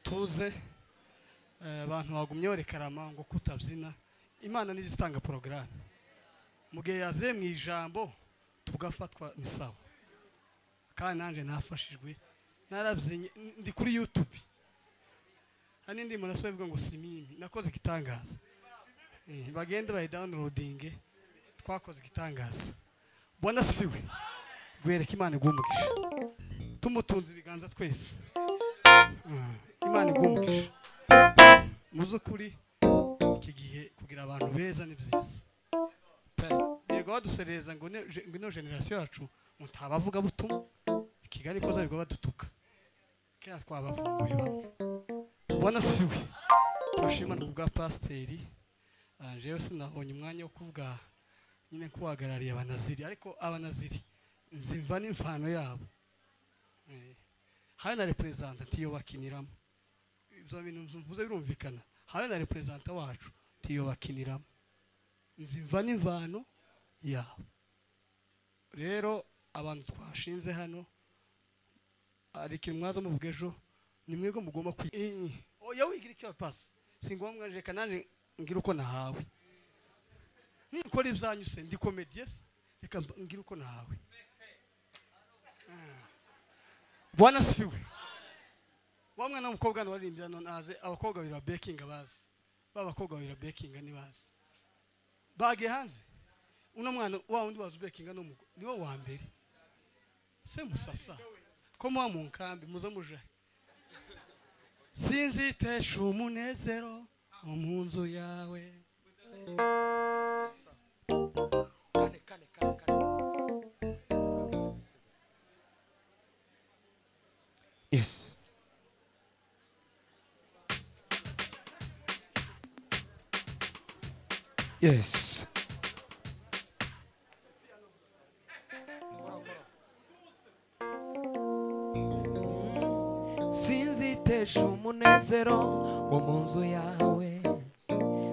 tuze abantu bagumye barekarama ngo kutabyina imana nizo itanga porogaramu mu gihe yaziye mu ijambo tugafatwa ni sawa kandi nanjye nafashijwe narabyinnye ndi kuri yutube hari n'indi muntu ivuga ngo simimi nakoze igitangaza bagenda bayidawunirodinge twakoze igitangaza bona sifiwe guhereka imana igumugisha tumutunze ibiganza twese imana igumugisha mu z'ukuri iki gihe kugira abantu beza ni byiza birirwa baduserereza ngo ino generasiyo yacu mutabavuga butumwa kigali ikoza birirwa badutuka kera twabavumbuye bamwe ubona sifiwe turashima no kubwa pasiteri jewe sinabonye umwanya wo kuvuga nyine kubahagarariye abanaziri ariko abanaziri nzimva n'imvano yabo hari na reperezantanti iyo bakiniramo ibyo bintu mvuze birumvikana hari na reperezanta wacu tiyo bakiniramo nzimva n'imvano yabo rero abantu twashinze hano ariko mwaza muvuga ejo ni mwebwe mugomba kwiga oya wigira icyo pasi si ngombwa reka nanjye ngira uko nahawe nikora ibyanyu se ndi komediye se reka ngira uko nahawe bwana siwe wa mwana w'umukobwa hano waririmbira naze abakobwa babiri bekinga bazi ba bakobwa babiri bekinga ntibazi bagiye hanze uno mwana wa wundi wazi ubekinga ni wo wa mbere se musasa ko muba mu nkambi muze muje sinzi itesha umunezero mu nzu yawe kane kane kane kane Yes. Yes. Sinzi itesha umunezero wo mu nzu yawe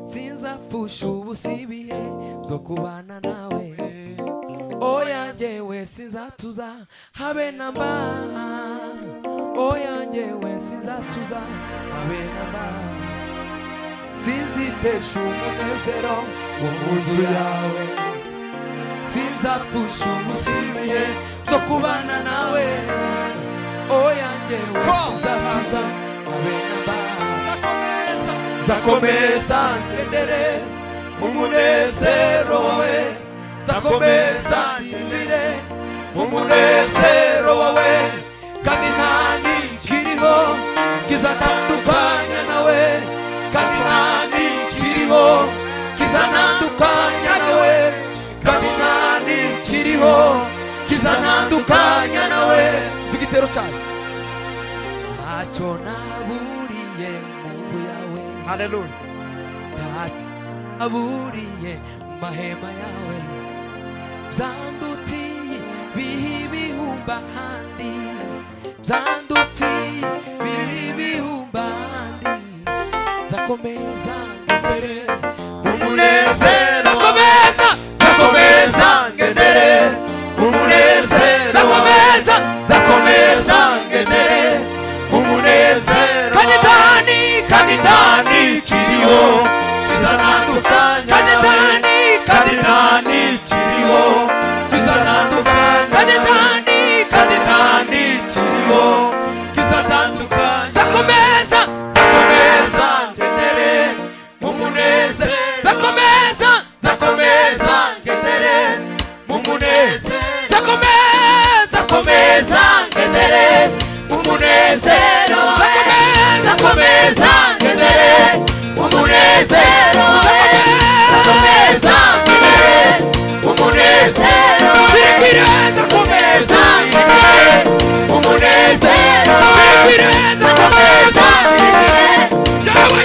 sinzapfusha ubusibihe byo kubana nawe oya njyewe sinzatuza habe na mba oya njyewe sinzatuza habe na mba sinzitesha umunezero wo mu nzu yawe sinzapfusha umusibihe byo kubana nawe oya njyewe sinzatuza abena ba zakomeza ngendere mu munezero wawe zakomeza ndindire mu munezero wawe kandi nta nikiriho kizatandukanya nawe kandi nta nikiriho kizanandukanya nawe kandi nta nikiriho kizanandukanya nawe mvuga igitero cyane ntacyo naburiye mu nzu yawe haleluya ntacyo naburiye mu mahema yawe byandutiye biha ibihumbi ahandi byandutiye biha ibihumbi ahandi zakomeza ngendere mu munezero zakomeza zakomeza ngendere mu munezero zakomeza zakomeza ngendere mu munezero kanitani kanitani kiriho kizanandukanya kanitani kanitani kiriho kizanandukanya kanitani kanitani kiriho kizatandukanya zakomeza zakomeza ngendere mu munezero zakomeza zakomeza ngendere mu munezero zakomeza komeza ngendere mu munezero zakomeza komeza ngendere mu munezero zakomeza ngendere mu munezero zirikwira zakomeza ngendere mu munezero zirikwira zakomeza ngendere yawe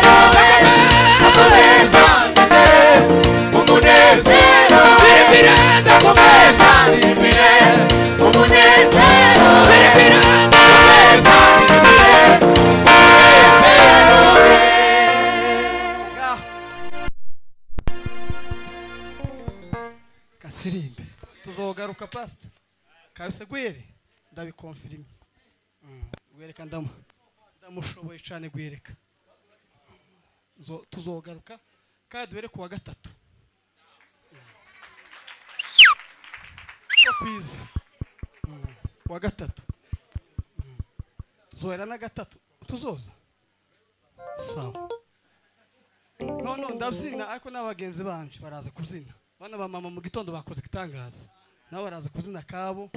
zakomeza ngendere mu munezero zirikwira zakomeza ngendere mu munezero zirikwira zakomeza ngendere mu munezero ngaho kasirimbe tuzogaruka pasita kabise gwere ndabikonfirime wereka ndamu mushoboye cyane guhereka Zo- tuzogaruka kandi duhere ku wa gatatu ko kwiza Mm. kuwa gatatu Mm. tuzohera na gatatu tuzoza sawa noneho ndabyina ariko n'abagenzi banje baraza kubyina bana ba mama mu gitondo bakoze igitangaza nabo baraza kubyina akabo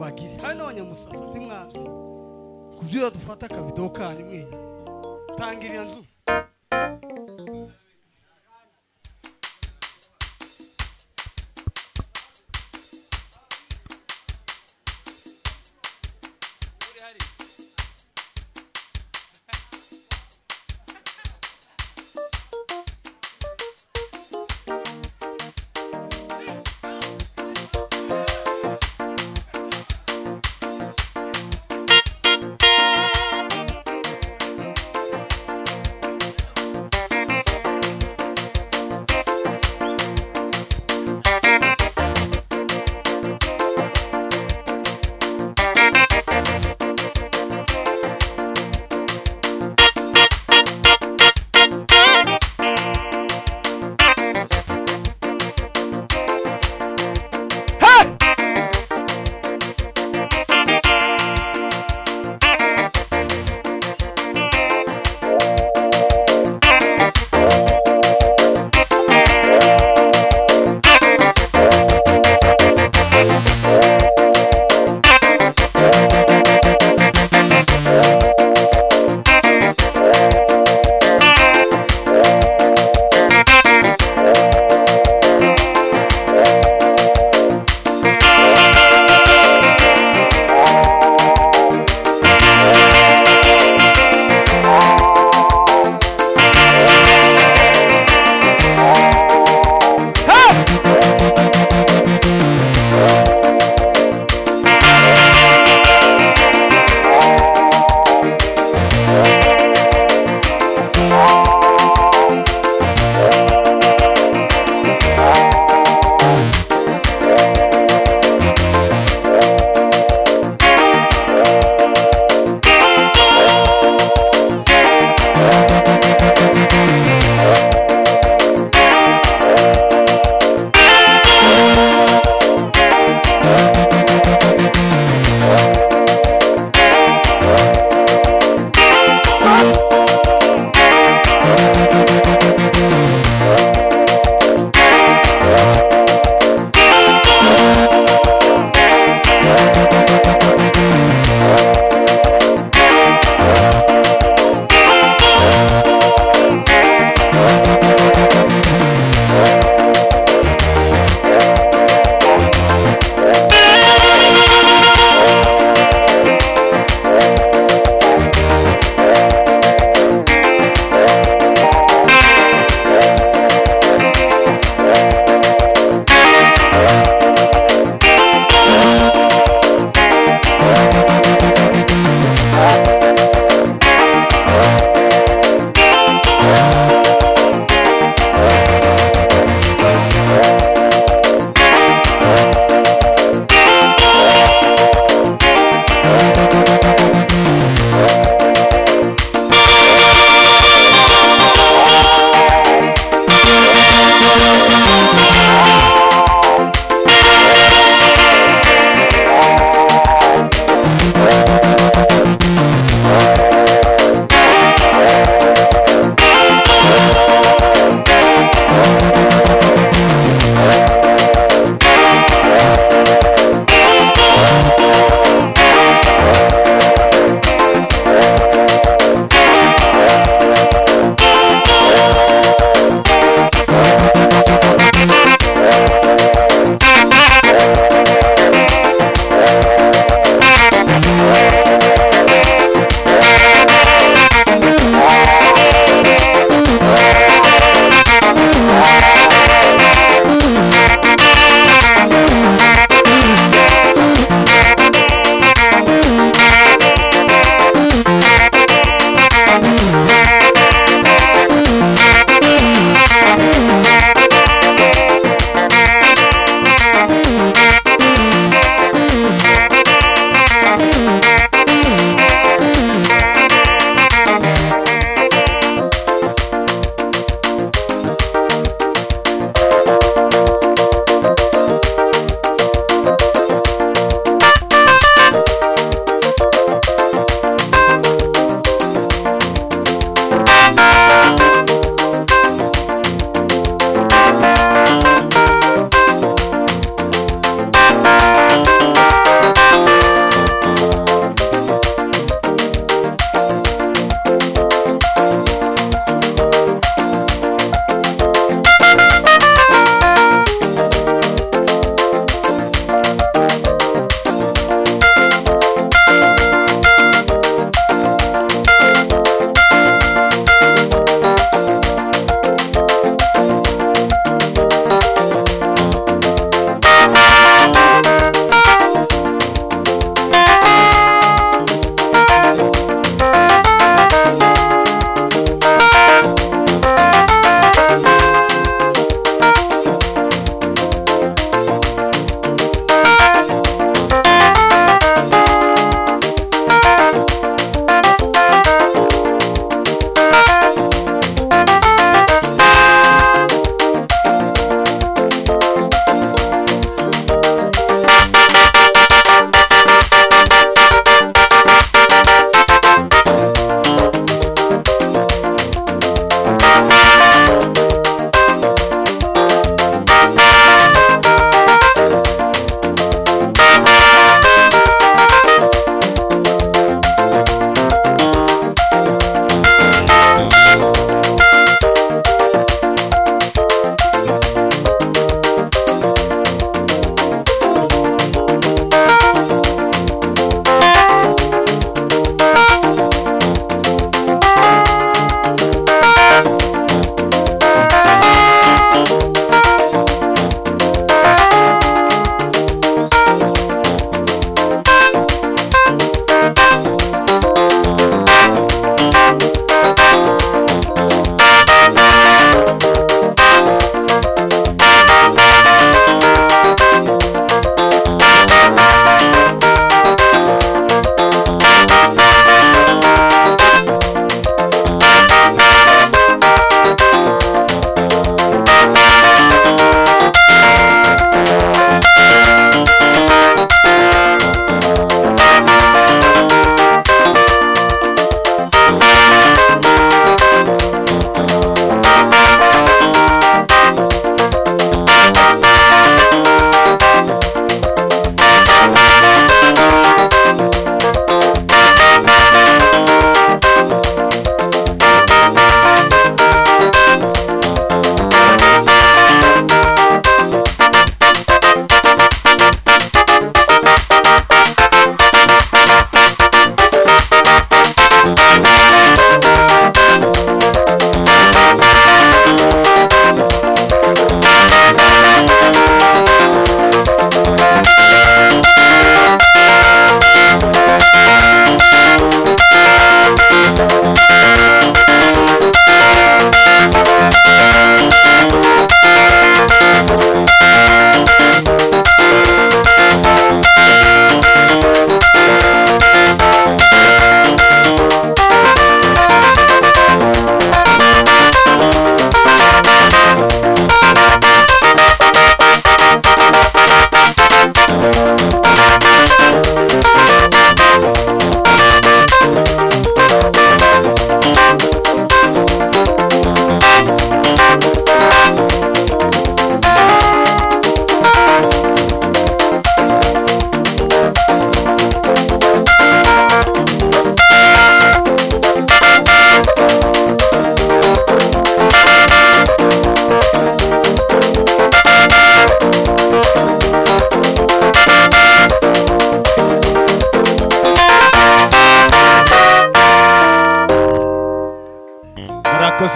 bagire hari n'abanyamusasa ntimwabye kubyira dufata akavido kanyu mwenye tangirira nzu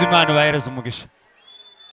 imana ubahereze umugisha